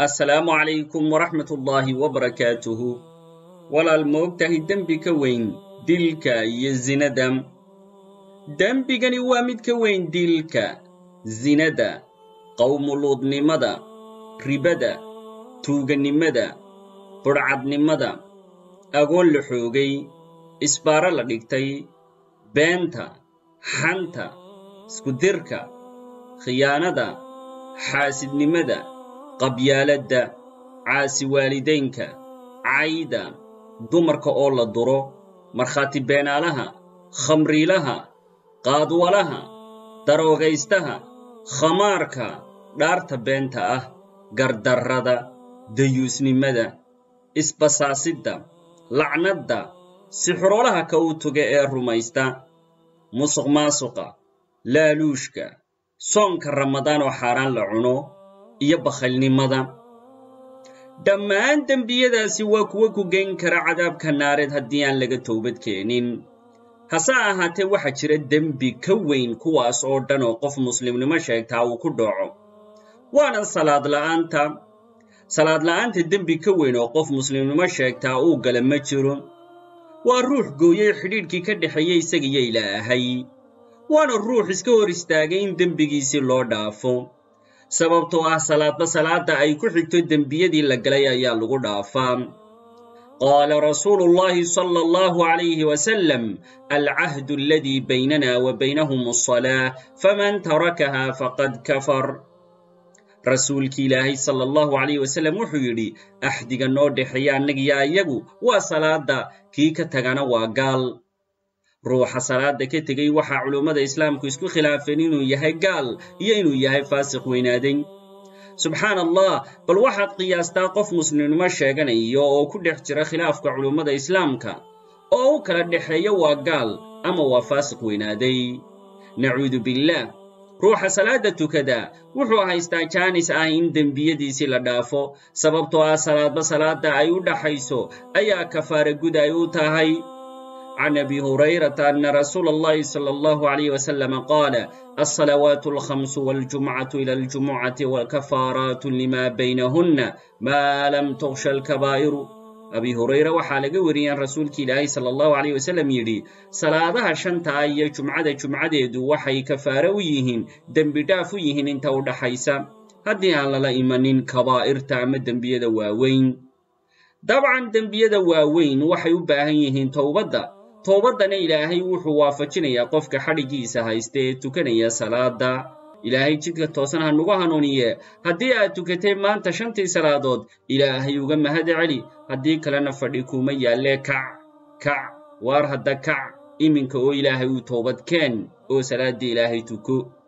assalaamu calaykum waraxmat ullaahi wabarakaatuhu walaal ma og tahay dembi ka weyn dilka iyo zinada dembigani waa mid ka weyn dilka zinada qowmuluudnimada ribada tuugannimada budhcadnimada agoon la xoogay isbaaro la dhigtay beenta xanta iskudirka khiyaanada xaasidnimada qabyaaladda caasi waalidaynka cayda dumarka oo la duro markhaati beenaalaha khamriilaha qaadwalaha daroogaystaha khamaarka dhaarta beenta ah gardarrada dayuusnimada isbasaasidda lacnadda sixroolaha ka u tuga ee rumaysta musuq maasuqa laaluushka soonka ramadaan oo xaaraan la cuno iyo bakhaylnimada dhammaan dembiyadaasi waa kuwo ku geyn kara cadaabka naareed haddii aan laga toobad keenin hase ahaatee waxaa jira dembi ka weyn kuwaas oo dhan oo qof muslimnimo sheegtaa uu ku dhaco waana salaad la'aanta salaad la'aanta dembi ka weyn oo qof muslimnimo sheegtaa uu gala ma jiro waa ruux gooyey xidhiidhkii ka dhexeeya isagiyo ilaahay waana ruux iska hor istaagay in dembigiisii loo dhaafo sababtoo ah salaadba salaadda ay ku xigto dembiyadii la galay ayaa lagu dhaafaa qaala rasuulu llahi sala allahu calayhi wasalam alcahdu aladii baynana wa baynahum asalaa faman tarakaha faqad kafar rasuulkii ilaahay sala allahu calayh wasalam wuxuu yidhi axdiga noo dhexeeya annagiyo ayagu waa salaadda kii ka tagana waa gaal ruuxa salaadda ka tegey waxaa culummada islaamku isku khilaafeen inuu yahay gaal iyo inuu yahay faasiq weynaaday subxaan allah bal waxaad qiyaastaa qof muslimnimo sheeganaya oo ku dhex jira khilaafka culummada islaamka oo u kala dhexeeya waa gaal ama waa faasiq weynaaday nacuudu billaah ruuxa salaadda tukada wuxuu haystaa jaanis ah in dembiyadiisii la dhaafo sababtoo ah salaadba salaadda ay u dhaxayso ayaa kafaara gud ay u tahay can abi hurayrata ana rasuula allahi sala allahu alayh wasalama qaala alsalawaatu alkhamsu waljumcatu ila aljumucati wakafaaraatu lima baynahunna maa lam tuksha alkabaa'iru abi hurayre waxaa laga wariyeen rasuulki ilaahay sala allahu alayh wasalam yidhi salaadaha shantaa iyo jumcada jumcadeedu waxay kafaare u yihiin dembi dhaaf u yihiin inta u dhaxaysa haddii aan lala imanin kabaa'irta ama dembiyada waaweyn dabcan dembiyada waaweyn waxay u baahan yihiin towbadda towbaddana ilaahay wuxuu waafajinayaa qofka xadhiggiisa haysta ee tukanaya salaadda ilaahay jidka toosan ha nugu hanuuniye haddii aad tukatay maanta shantii salaadood ilaahay uga mahad celi haddii kalena fadhi kuuma yaallee kac kac waar hadda kac iminka oo ilaahay uu toobad keen oo salaaddii ilaahay tuko